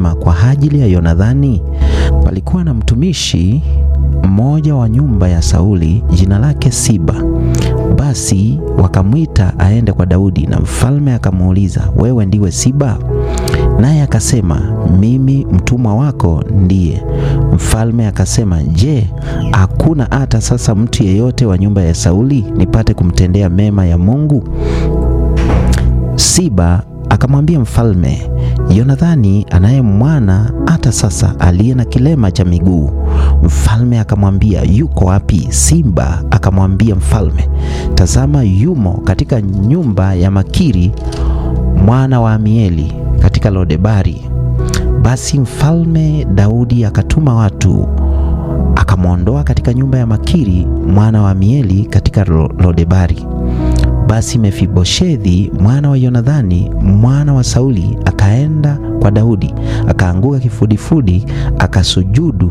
akasema kwa ajili ya Yonathani, palikuwa na mtumishi mmoja wa nyumba ya Sauli, jina lake Siba. Basi wakamwita aende kwa Daudi, na mfalme akamuuliza, wewe ndiwe Siba? Naye akasema, mimi mtumwa wako ndiye. Mfalme akasema, je, hakuna hata sasa mtu yeyote wa nyumba ya Sauli nipate kumtendea mema ya Mungu? Siba akamwambia mfalme, Yonathani anaye mwana hata sasa aliye na kilema cha miguu. Mfalme akamwambia, yuko wapi? Siba akamwambia mfalme, tazama, yumo katika nyumba ya Makiri mwana wa Amieli katika Lodebari. Basi mfalme Daudi akatuma watu akamwondoa katika nyumba ya Makiri mwana wa Amieli katika Lodebari. Basi Mefiboshethi mwana wa Yonathani mwana wa Sauli akaenda kwa Daudi, akaanguka kifudifudi, akasujudu.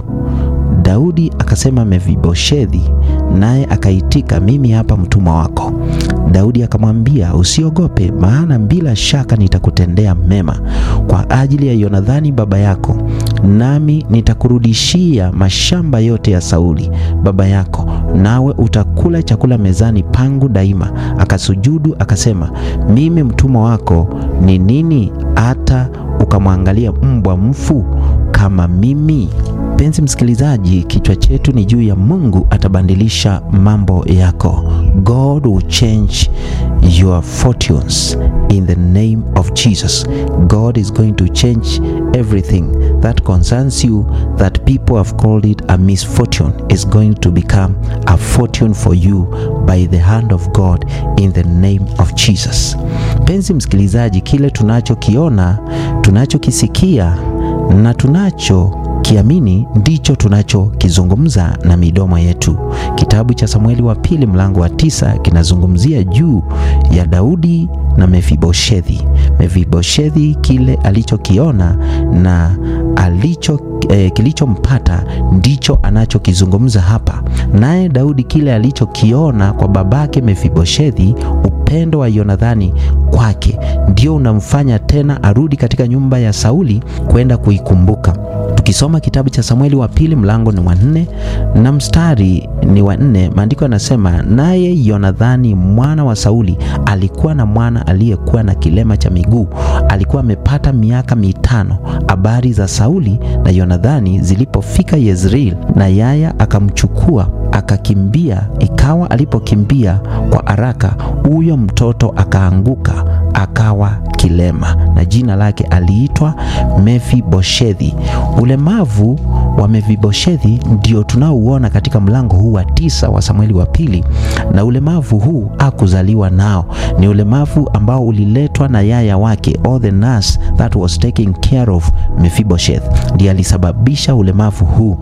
Daudi akasema, Mefiboshethi, naye akaitika, mimi hapa mtumwa wako. Daudi akamwambia, usiogope, maana bila shaka nitakutendea mema kwa ajili ya Yonathani baba yako, nami nitakurudishia mashamba yote ya Sauli baba yako, nawe utakula chakula mezani pangu daima. Akasujudu akasema, mimi mtumwa wako ni nini hata ukamwangalia mbwa mfu kama mimi? Mpenzi msikilizaji, kichwa chetu ni juu ya Mungu atabadilisha mambo yako. God will change your fortunes in the name of Jesus. God is going to change everything that concerns you that people have called it a misfortune is going to become a fortune for you by the hand of God in the name of Jesus. Mpenzi msikilizaji, kile tunachokiona, tunachokisikia na tunacho kiamini ndicho tunachokizungumza na midomo yetu. Kitabu cha Samueli wa pili mlango wa tisa kinazungumzia juu ya Daudi na Mefiboshethi. Mefiboshethi kile alichokiona na alicho eh, kilichompata ndicho anachokizungumza hapa, naye Daudi kile alichokiona kwa babake Mefiboshethi, upendo wa Yonathani kwake ndio unamfanya tena arudi katika nyumba ya Sauli kwenda kuikumbuka. Tukisoma kitabu cha Samueli wa pili mlango ni wa nne na mstari ni wa nne, maandiko yanasema, naye Yonathani mwana wa Sauli alikuwa na mwana aliyekuwa na kilema cha miguu, alikuwa amepata miaka mitano. Habari za Sauli na Yonathani zilipofika Yezreel, na yaya akamchukua akakimbia. Ikawa alipokimbia kwa haraka, huyo mtoto akaanguka akawa kilema, na jina lake aliitwa Mefiboshethi. Ulemavu wa Mefiboshethi ndio tunaouona katika mlango huu wa tisa wa Samueli wa pili, na ulemavu huu hakuzaliwa nao, ni ulemavu ambao uliletwa na yaya wake, or the nurse that was taking care of Mephibosheth, ndiye alisababisha ulemavu huu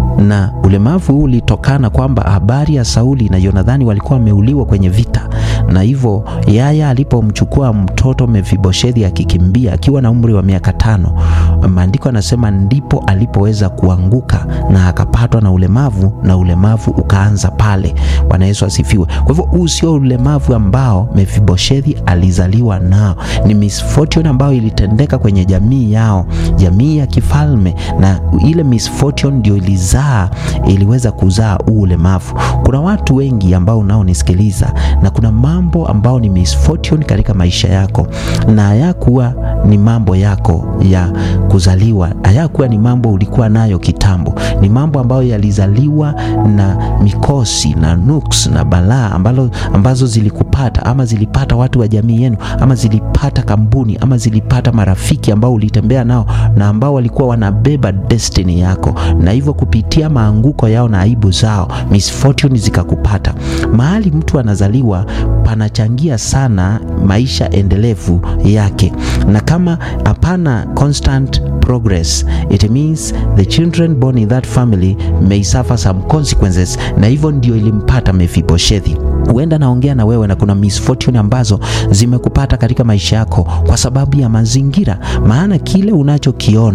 na ulemavu huu ulitokana kwamba habari ya Sauli na Yonathani walikuwa wameuliwa kwenye vita, na hivyo yaya alipomchukua mtoto Mefiboshethi akikimbia akiwa na umri wa miaka tano, maandiko anasema ndipo alipoweza kuanguka na akapatwa na ulemavu, na ulemavu ukaanza pale. Bwana Yesu asifiwe. Kwa hivyo huu sio ulemavu ambao Mefiboshethi alizaliwa nao, ni misfortune ambayo ilitendeka kwenye jamii yao, jamii ya kifalme, na ile misfortune ndio ilizaa iliweza kuzaa huu ulemavu. Kuna watu wengi ambao unaonisikiliza na kuna mambo ambao ni misfortune katika maisha yako, na hayakuwa ni mambo yako ya kuzaliwa, hayakuwa ni mambo ulikuwa nayo kitambo, ni mambo ambayo yalizaliwa na mikosi na nuks na balaa ambalo, ambazo zilikupata ama zilipata watu wa jamii yenu ama zilipata kampuni ama zilipata marafiki ambao ulitembea nao na ambao walikuwa wanabeba destiny yako, na hivyo kupitia maanguko yao na aibu zao misfortune zikakupata. Mahali mtu anazaliwa panachangia sana maisha endelevu yake, na kama hapana constant progress it means the children born in that family may suffer some consequences, na hivyo ndio ilimpata Mefiboshethi. Huenda naongea na wewe na kuna misfortune ambazo zimekupata katika maisha yako kwa sababu ya mazingira, maana kile unachokiona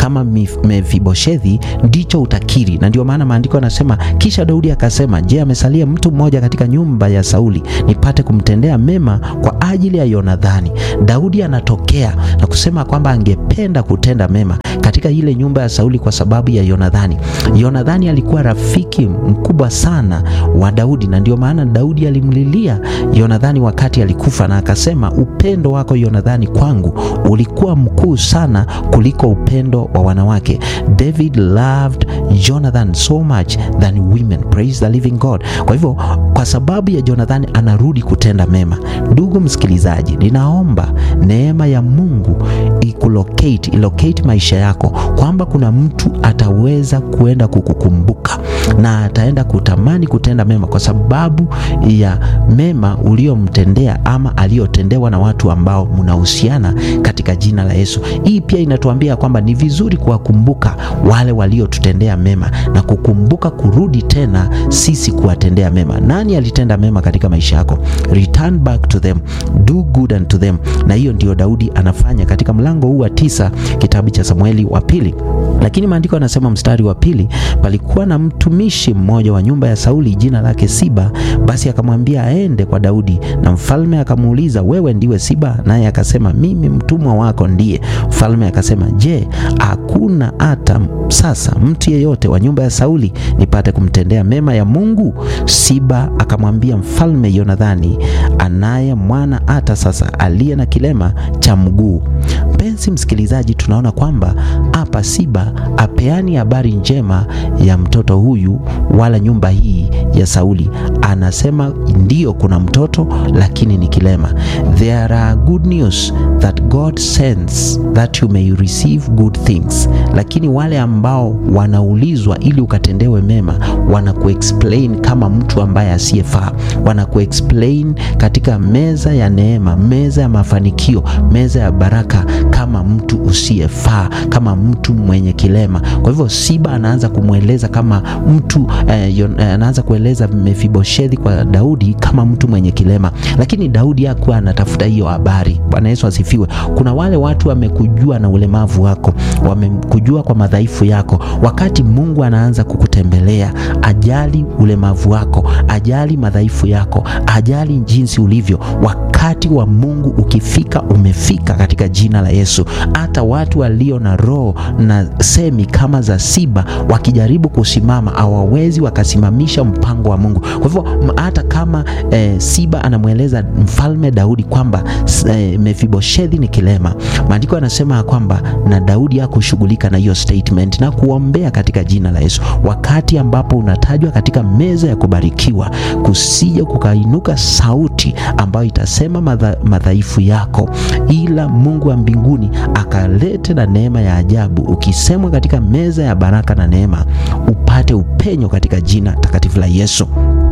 kama Mefiboshethi ndicho utakiri. Na ndio maana maandiko yanasema, kisha Daudi akasema, je, amesalia mtu mmoja katika nyumba ya Sauli nipate kumtendea mema kwa ajili ya Yonathani? Daudi anatokea na kusema kwamba angependa kutenda mema katika ile nyumba ya Sauli kwa sababu ya Yonathani. Yonathani alikuwa rafiki mkubwa sana wa Daudi, na ndio maana Daudi alimlilia Yonathani wakati alikufa, na akasema upendo wako Yonathani kwangu ulikuwa mkuu sana kuliko upendo wa wanawake. David loved Jonathan so much than women. Praise the living God. Kwa hivyo kwa sababu ya Jonathan anarudi kutenda mema. Ndugu msikilizaji, ninaomba neema ya Mungu ikulocate, ilocate maisha yako kwamba kuna mtu ataweza kuenda kukukumbuka na ataenda kutamani kutenda mema kwa sababu ya mema uliomtendea ama aliyotendewa na watu ambao mnahusiana katika jina la Yesu. Hii pia inatuambia kwamba ni vizuri kuwakumbuka wale waliotutendea mema na kukumbuka kurudi tena sisi kuwatendea mema. Nani alitenda mema katika maisha yako? Return back to them, do good unto them. Na hiyo ndio Daudi anafanya katika mlango huu wa tisa kitabu cha Samueli wa pili. Lakini maandiko yanasema mstari wa pili, palikuwa na mtumishi mmoja wa nyumba ya Sauli jina lake Siba. Basi akamwambia aende kwa Daudi, na mfalme akamuuliza, wewe ndiwe Siba? Naye akasema, mimi mtumwa wako ndiye. Mfalme akasema, je, hakuna hata sasa mtu yeyote wa nyumba ya Sauli nipate kumtendea mema ya Mungu? Siba akamwambia mfalme, Yonathani anaye mwana hata sasa aliye na kilema cha mguu. Mpenzi msikilizaji, tunaona kwamba hapa Siba apeani habari njema ya mtoto huyu wala nyumba hii ya Sauli. Anasema ndiyo, kuna mtoto lakini ni kilema. There are good news that God sends that you may receive good things. Lakini wale ambao wanaulizwa ili ukatendewe mema, wanakuexplain kama mtu ambaye asiyefaa, wanakuexplain katika meza ya neema, meza ya mafanikio, meza ya baraka kama mtu usiyefaa, kama mtu mwenye kilema. Kwa hivyo Siba anaanza kumweleza kama mtu eh, yon, eh, anaanza kueleza Mefiboshethi kwa Daudi kama mtu mwenye kilema, lakini Daudi hakuwa anatafuta hiyo habari. Bwana Yesu asifiwe. Kuna wale watu wamekujua na ulemavu wako, wamekujua kwa madhaifu yako. Wakati Mungu anaanza kukutembelea, ajali ulemavu wako, ajali madhaifu yako, ajali jinsi ulivyo. Wakati wa Mungu ukifika, umefika katika jina la Yesu. Hata watu walio na roho na semi kama za Siba wakijaribu kusimama hawawezi wakasimamisha mpango wa Mungu. Kwa hivyo hata kama eh, Siba anamweleza mfalme Daudi kwamba eh, Mefiboshethi ni kilema, maandiko yanasema kwamba na Daudi hakushughulika na hiyo statement na kuombea katika jina la Yesu. Wakati ambapo unatajwa katika meza ya kubarikiwa, kusije kukainuka sauti ambayo itasema madha, madhaifu yako, ila Mungu wa mbinguni akalete na neema ya ajabu, ukisemwa katika meza ya baraka na neema, upate upenyo katika jina takatifu la Yesu.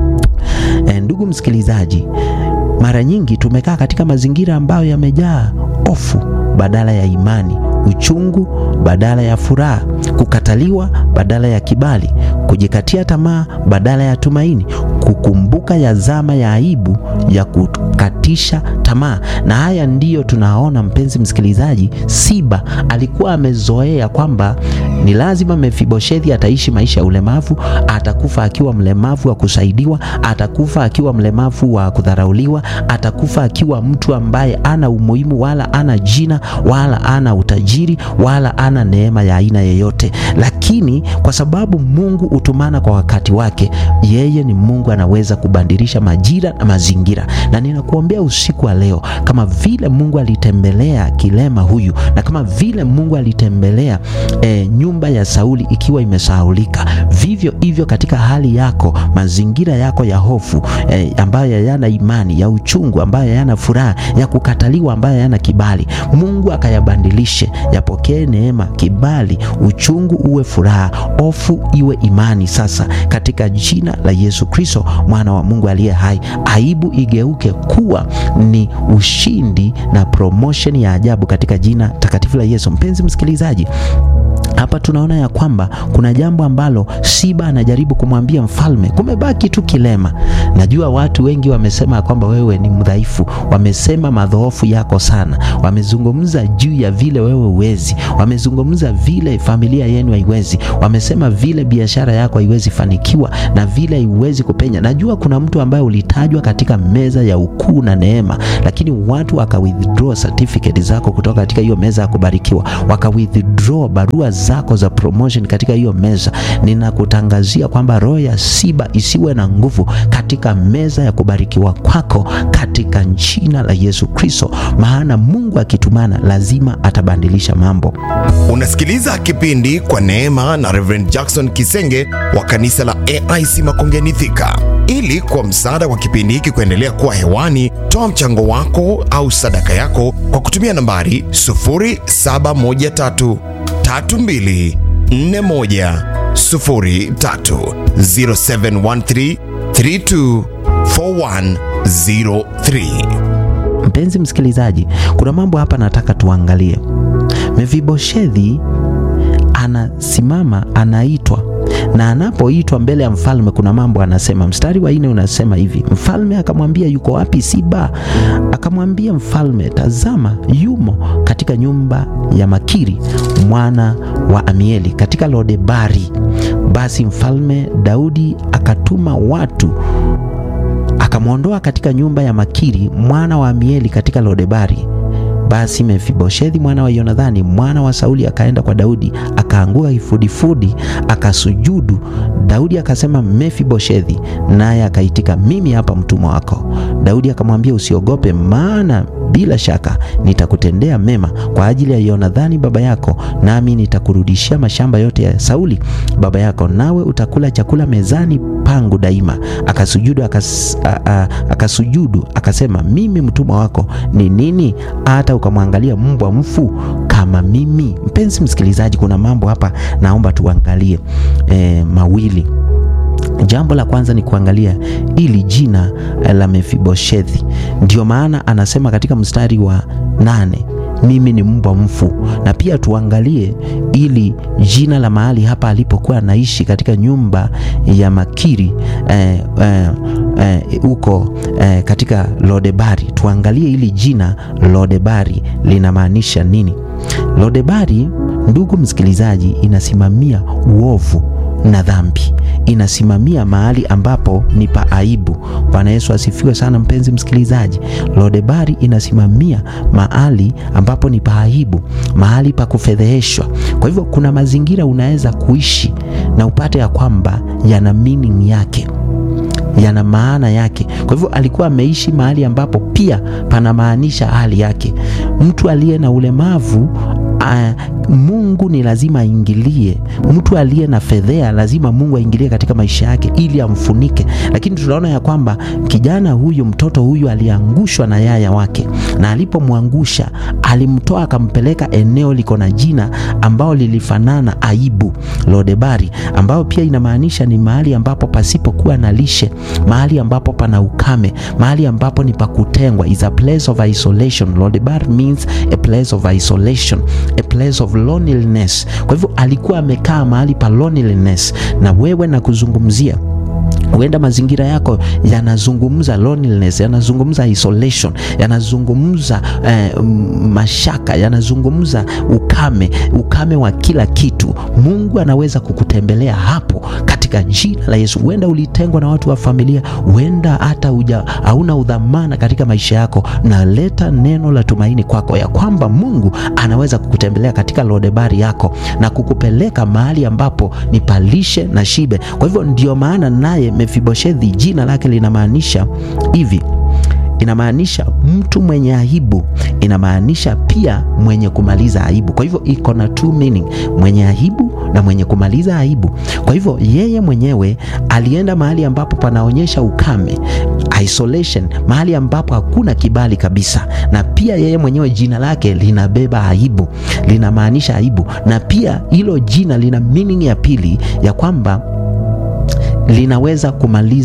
E, ndugu msikilizaji, mara nyingi tumekaa katika mazingira ambayo yamejaa hofu badala ya imani, uchungu badala ya furaha, kukataliwa badala ya kibali, kujikatia tamaa badala ya tumaini, kukumbuka ya zama ya aibu ya kukatisha tamaa. Na haya ndiyo tunaona, mpenzi msikilizaji, Siba alikuwa amezoea kwamba ni lazima Mefiboshethi ataishi maisha ya ulemavu, atakufa akiwa mlemavu wa kusaidiwa, atakufa akiwa mlemavu wa kudharauliwa, atakufa akiwa mtu ambaye ana umuhimu wala ana jina wala ana utajiri wala ana neema ya aina yeyote. Lakini kwa sababu Mungu hutumana kwa wakati wake, yeye ni Mungu anaweza kubadilisha majira na mazingira. Na ninakuombea usiku wa leo, kama vile Mungu alitembelea kilema huyu na kama vile Mungu alitembelea e, nyumba ya Sauli ikiwa imesahaulika, vivyo hivyo katika hali yako, mazingira yako ya hofu e, ambayo hayana imani, ya uchungu ambayo hayana furaha, ya kukataliwa ambayo hayana kibali, Mungu akayabadilishe, yapokee neema, kibali, uchungu uwe furaha, hofu iwe imani. Sasa katika jina la Yesu Kristo mwana wa Mungu aliye hai, aibu igeuke kuwa ni ushindi na promotion ya ajabu katika jina takatifu la Yesu. Mpenzi msikilizaji, hapa tunaona ya kwamba kuna jambo ambalo Siba anajaribu kumwambia mfalme, kumebaki tu kilema. Najua watu wengi wamesema ya kwamba wewe ni mdhaifu, wamesema madhoofu yako sana, wamezungumza juu ya vile wewe uwezi, wamezungumza vile familia yenu haiwezi, wamesema vile biashara yako haiwezi fanikiwa na vile haiwezi kupenya. Najua kuna mtu ambaye ulitajwa katika meza ya ukuu na neema, lakini watu waka withdraw certificate zako kutoka katika hiyo meza ya kubarikiwa, waka withdraw barua zako za promotion katika hiyo meza. Ninakutangazia kwamba roho ya Siba isiwe na nguvu katika meza ya kubarikiwa kwako katika jina la Yesu Kristo, maana Mungu akitumana lazima atabadilisha mambo. Unasikiliza kipindi kwa neema na Reverend Jackson Kisenge wa kanisa la AIC Makongeni Thika. Ili kwa msaada wa kipindi hiki kuendelea kuwa hewani, toa mchango wako au sadaka yako kwa kutumia nambari 0713 32 41 03 0713 32 4103. Mpenzi msikilizaji, kuna mambo hapa nataka tuangalie. Mefiboshethi anasimama, anaitwa na anapoitwa mbele ya mfalme, kuna mambo anasema. Mstari wa nne unasema hivi: mfalme akamwambia, yuko wapi Siba? Akamwambia mfalme, tazama, yumo katika nyumba ya Makiri mwana wa Amieli katika Lodebari. Basi mfalme Daudi akatuma watu akamwondoa katika nyumba ya Makiri mwana wa Amieli katika Lodebari. Basi Mefiboshethi mwana wa Yonathani mwana wa Sauli akaenda kwa Daudi, akaanguka kifudifudi, akasujudu. Daudi akasema, Mefiboshethi, naye akaitika, mimi hapa mtumwa wako. Daudi akamwambia, usiogope, maana bila shaka nitakutendea mema kwa ajili ya Yonathani baba yako, nami nitakurudishia mashamba yote ya Sauli baba yako, nawe utakula chakula mezani pangu daima. Akasujudu akas, a, a, akasujudu akasema, mimi mtumwa wako ni nini hata ukamwangalia mbwa mfu kama mimi? Mpenzi msikilizaji, kuna mambo hapa naomba tuangalie e, mawili. Jambo la kwanza ni kuangalia ili jina la Mefiboshethi. Ndio maana anasema katika mstari wa nane mimi ni mbwa mfu, na pia tuangalie ili jina la mahali hapa alipokuwa anaishi katika nyumba ya Makiri huko eh, eh, eh, katika Lodebari. Tuangalie ili jina Lodebari linamaanisha nini. Lodebari, ndugu msikilizaji, inasimamia uovu na dhambi, inasimamia mahali ambapo ni pa aibu. Bwana Yesu asifiwe sana, mpenzi msikilizaji. Lodebari inasimamia mahali ambapo ni pa aibu, mahali pa kufedheheshwa. Kwa hivyo kuna mazingira unaweza kuishi na upate ya kwamba yana meaning yake yana maana yake. Kwa hivyo alikuwa ameishi mahali ambapo pia panamaanisha hali yake. Mtu aliye na ulemavu Uh, Mungu ni lazima aingilie. Mtu aliye na fedhea lazima Mungu aingilie katika maisha yake ili amfunike. Lakini tunaona ya kwamba kijana huyu, mtoto huyu aliangushwa na yaya wake, na alipomwangusha alimtoa akampeleka eneo liko na jina ambao lilifanana aibu, Lodebari, ambao pia inamaanisha ni mahali ambapo pasipokuwa na lishe, mahali ambapo pana ukame, mahali ambapo ni pakutengwa, is a place of isolation. Lodebari means a place of isolation a place of loneliness. Kwa hivyo alikuwa amekaa mahali pa loneliness, na wewe na kuzungumzia huenda mazingira yako yanazungumza loneliness, yanazungumza isolation, yanazungumza eh, mashaka, yanazungumza ukame, ukame wa kila kitu. Mungu anaweza kukutembelea hapo katika jina la Yesu. Huenda ulitengwa na watu wa familia, huenda hata hauna udhamana katika maisha yako, na leta neno la tumaini kwako ya kwamba Mungu anaweza kukutembelea katika Lodebari yako na kukupeleka mahali ambapo ni palishe na shibe. Kwa hivyo ndio maana naye Mefiboshethi jina lake linamaanisha hivi inamaanisha mtu mwenye aibu, inamaanisha pia mwenye kumaliza aibu. Kwa hivyo iko na two meaning, mwenye aibu na mwenye kumaliza aibu. Kwa hivyo yeye mwenyewe alienda mahali ambapo panaonyesha ukame, isolation, mahali ambapo hakuna kibali kabisa, na pia yeye mwenyewe jina lake linabeba aibu, linamaanisha aibu, na pia hilo jina lina meaning ya pili ya kwamba linaweza kumaliza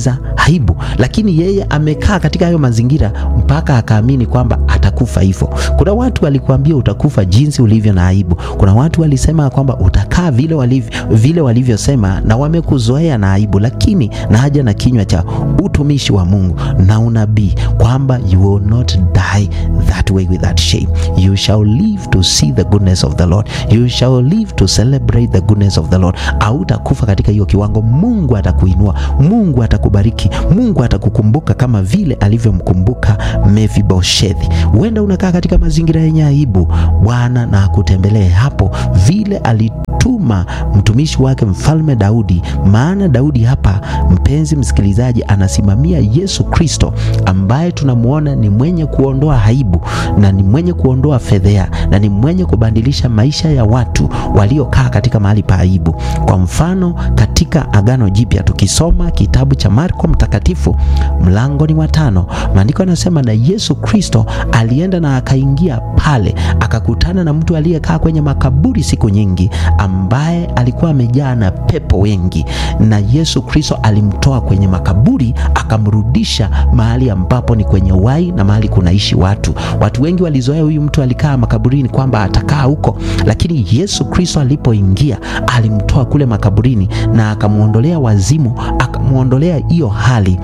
aibu, lakini yeye amekaa katika hayo mazingira mpaka akaamini kwamba atakufa hivyo. Kuna watu walikuambia utakufa jinsi ulivyo na aibu. Kuna watu walisema kwamba utakaa vile walivyo, vile walivyosema na wamekuzoea na aibu, lakini na haja na kinywa cha utumishi wa Mungu na unabii kwamba you will not die that way with that shame. You shall live to see the goodness of the Lord. You shall live to celebrate the goodness of the Lord. Hautakufa katika hiyo kiwango. Mungu atakuinua, Mungu atakubariki, Mungu atakukumbuka kama vile alivyomkumbuka Mefiboshethi. Huenda unakaa katika mazingira yenye aibu, Bwana na akutembelee hapo vile alituma mtumishi wake mfalme Daudi. Maana Daudi hapa, mpenzi msikilizaji, anasimamia Yesu Kristo ambaye tunamwona ni mwenye kuondoa aibu na ni mwenye kuondoa fedhea na ni mwenye kubadilisha maisha ya watu waliokaa katika mahali pa aibu. Kwa mfano, katika Agano Jipya tukisoma kitabu cha Marko Mtakatifu mlango ni wa tano, maandiko yanasema na Yesu Kristo alienda na akaingia pale akakutana na mtu aliyekaa kwenye makaburi siku nyingi, ambaye alikuwa amejaa na pepo wengi, na Yesu Kristo alimtoa kwenye makaburi akamrudisha mahali ambapo ni kwenye uhai na mahali kunaishi watu. Watu wengi walizoea huyu mtu alikaa makaburini kwamba atakaa huko, lakini Yesu Kristo alipoingia alimtoa kule makaburini na akamwondolea wazimu, akamwondolea hiyo hali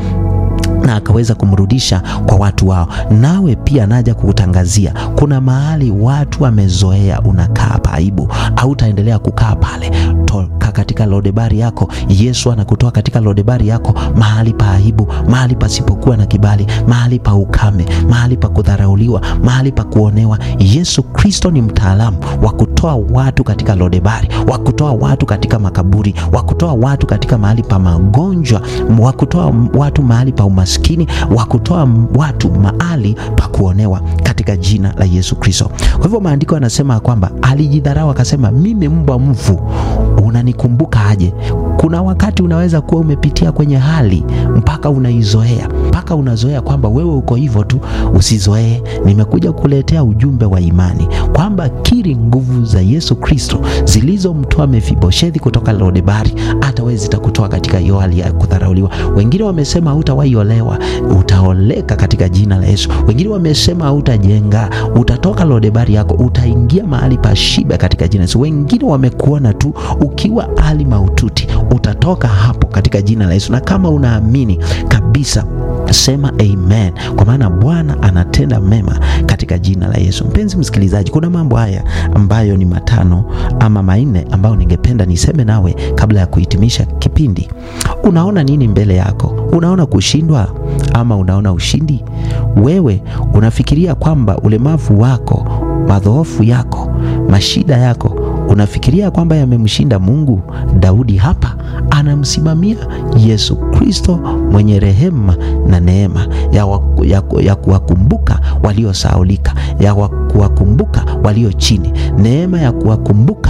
na akaweza kumrudisha kwa watu wao. Nawe pia naja kukutangazia, kuna mahali watu wamezoea unakaa paibu, au utaendelea kukaa pale. Toka katika lodebari yako, Yesu anakutoa katika lodebari yako, mahali pa aibu, mahali pasipokuwa na kibali, mahali pa ukame, mahali pa kudharauliwa, mahali pa kuonewa. Yesu Kristo ni mtaalamu wa kutoa watu katika lodebari, wa kutoa watu katika makaburi, wa kutoa watu katika mahali pa magonjwa, wa kutoa watu mahali pa umaskini wa kutoa watu mahali pa kuonewa katika jina la Yesu Kristo. Kwa hivyo maandiko yanasema kwamba alijidharau akasema, mimi mbwa mfu unanikumbuka aje? Kuna wakati unaweza kuwa umepitia kwenye hali mpaka unaizoea, mpaka unazoea kwamba wewe uko hivyo tu. Usizoee. Nimekuja kuletea ujumbe wa imani kwamba kiri nguvu za Yesu Kristo zilizomtoa Mefiboshethi kutoka Lodebari, hata wewe zitakutoa katika hiyo hali ya kudharauliwa. Wengine wamesema hutawahi olewa, utaoleka katika jina la Yesu. Wengine wamesema hautajenga, utatoka Lodebari yako, utaingia mahali pa shiba katika jina la Yesu. Wengine wamekuona tu ukiwa hali maututi, utatoka hapo katika jina la Yesu. Na kama unaamini kabisa sema amen, kwa maana Bwana anatenda mema katika jina la Yesu. Mpenzi msikilizaji, kuna mambo haya ambayo ni matano ama manne ambayo ningependa niseme nawe kabla ya kuhitimisha kipindi. Unaona nini mbele yako? Unaona kushindwa ama unaona ushindi? Wewe unafikiria kwamba ulemavu wako, madhoofu yako, mashida yako unafikiria kwamba yamemshinda Mungu? Daudi hapa anamsimamia Yesu Kristo mwenye rehema na neema ya, wa, ya, ya kuwakumbuka waliosaulika, ya kuwakumbuka walio chini, neema ya kuwakumbuka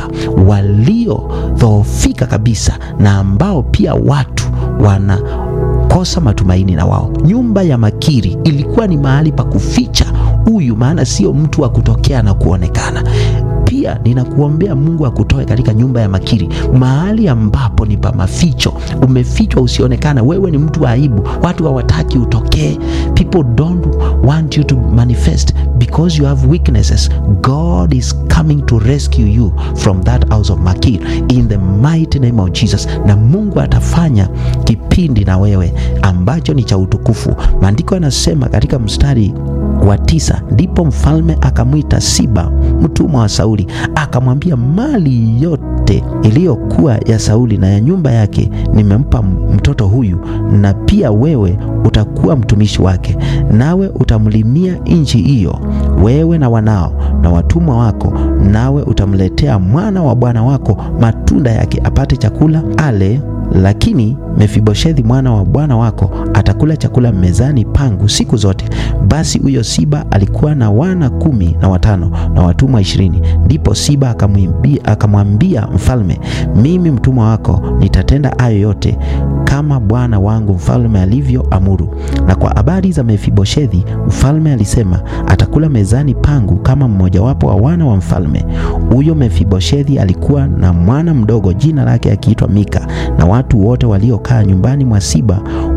waliodhoofika kabisa, na ambao pia watu wana kosa matumaini na wao. Nyumba ya Makiri ilikuwa ni mahali pa kuficha huyu, maana sio mtu wa kutokea na kuonekana. Pia ninakuombea Mungu akutoe katika nyumba ya Makiri, mahali ambapo ni pa maficho. Umefichwa usionekana, wewe ni mtu wa aibu, watu hawataki utokee. People don't want you to manifest because you have weaknesses. God is coming to rescue you from that house of Makir in the mighty name of Jesus, na Mungu atafanya kipindi na wewe ambacho ni cha utukufu. Maandiko yanasema katika mstari wa tisa, ndipo mfalme akamwita Siba mtumwa wa Sauli akamwambia, mali yote iliyokuwa ya Sauli na ya nyumba yake nimempa mtoto huyu, na pia wewe utakuwa mtumishi wake, nawe utamlimia nchi hiyo, wewe na wanao na watumwa wako, nawe utamletea mwana wa bwana wako matunda yake, apate chakula ale lakini Mefiboshethi mwana wa bwana wako atakula chakula mezani pangu siku zote. Basi huyo Siba alikuwa na wana kumi na watano na watumwa ishirini. Ndipo Siba akamwambia mfalme, mimi mtumwa wako nitatenda hayo yote kama bwana wangu mfalme alivyoamuru. Na kwa habari za Mefiboshethi, mfalme alisema atakula mezani pangu kama mmojawapo wa wana wa mfalme. Huyo Mefiboshethi alikuwa na mwana mdogo, jina lake akiitwa Mika, na watu wote waliokaa nyumbani mwa Siba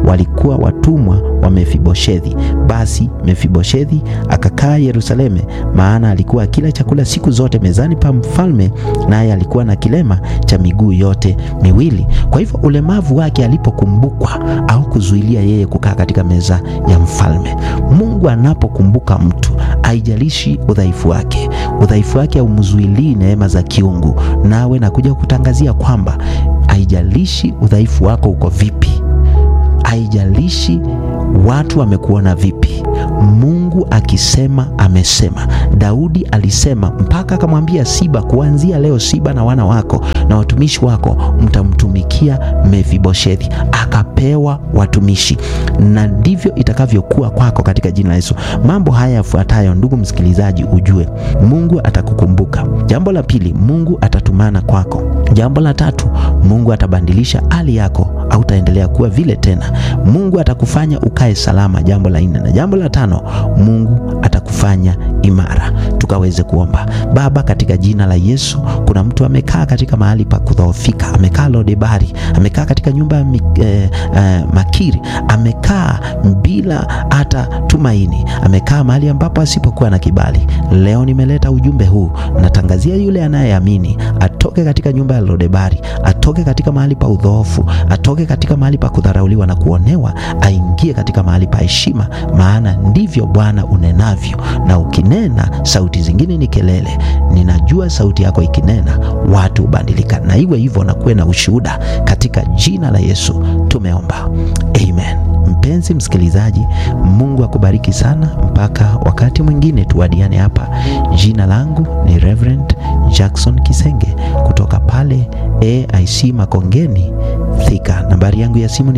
walikuwa watumwa wa Mefiboshethi. Basi Mefiboshethi akakaa Yerusalemu, maana alikuwa akila chakula siku zote mezani pa mfalme, naye alikuwa na kilema cha miguu yote miwili. Kwa hivyo ulemavu wake alipokumbukwa au kuzuilia yeye kukaa katika meza ya mfalme. Mungu anapokumbuka mtu, haijalishi udhaifu wake, udhaifu wake haumzuilii neema za kiungu. Nawe nakuja kutangazia kwamba haijalishi udhaifu wako uko vipi, haijalishi watu wamekuona vipi, Mungu akisema amesema. Daudi alisema mpaka akamwambia Siba, kuanzia leo Siba na wana wako na watumishi wako mtamtumikia Mefiboshethi. Akapewa watumishi, na ndivyo itakavyokuwa kwako katika jina la Yesu. Mambo haya yafuatayo, ndugu msikilizaji, ujue Mungu atakukumbuka. Jambo la pili, Mungu atatumana kwako. Jambo la tatu, Mungu atabadilisha hali yako, hautaendelea kuwa vile tena. Mungu atakufanya ukae salama. Jambo la nne na jambo la tano, Mungu atakufanya imara. Tukaweze kuomba. Baba, katika jina la Yesu, kuna mtu amekaa katika mahali pa kudhoofika, amekaa Lodebari, amekaa katika nyumba ya eh, eh, Makiri, amekaa bila hata tumaini, amekaa mahali ambapo asipokuwa na kibali. Leo nimeleta ujumbe huu, natangazia yule anayeamini atoke katika nyumba ya Lodebari, atoke katika mahali pa udhoofu, atoke katika mahali pa kudharauliwa na kuonewa, aingie katika mahali pa heshima, maana ndivyo Bwana unenavyo, na ukinena sauti zingine ni kelele. Ninajua sauti yako ikinena watu hubadilika, na iwe hivyo, na kuwe na ushuhuda katika jina la Yesu tumeomba, amen. Mpenzi msikilizaji, Mungu akubariki sana. Mpaka wakati mwingine tuwadiane hapa. Jina langu ni Reverend Jackson Kisenge kutoka pale AIC Makongeni Thika. Nambari yangu ya simu ni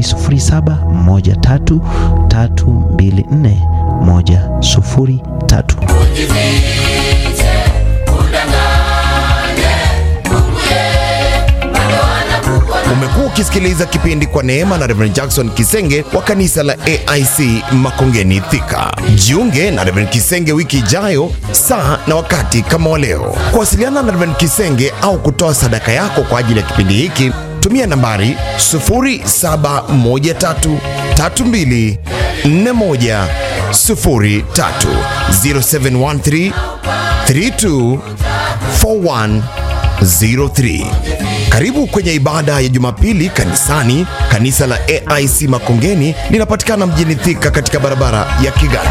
0713241103. Umekuwa ukisikiliza kipindi kwa neema na Reverend Jackson Kisenge wa kanisa la AIC Makongeni Thika. Jiunge na Reverend Kisenge wiki ijayo saa na wakati kama wa leo. Kuwasiliana na Reverend Kisenge au kutoa sadaka yako kwa ajili ya kipindi hiki, tumia nambari 0713324103 0713 324103. Karibu kwenye ibada ya Jumapili kanisani. Kanisa la AIC Makongeni linapatikana mjini Thika katika barabara ya Kigali.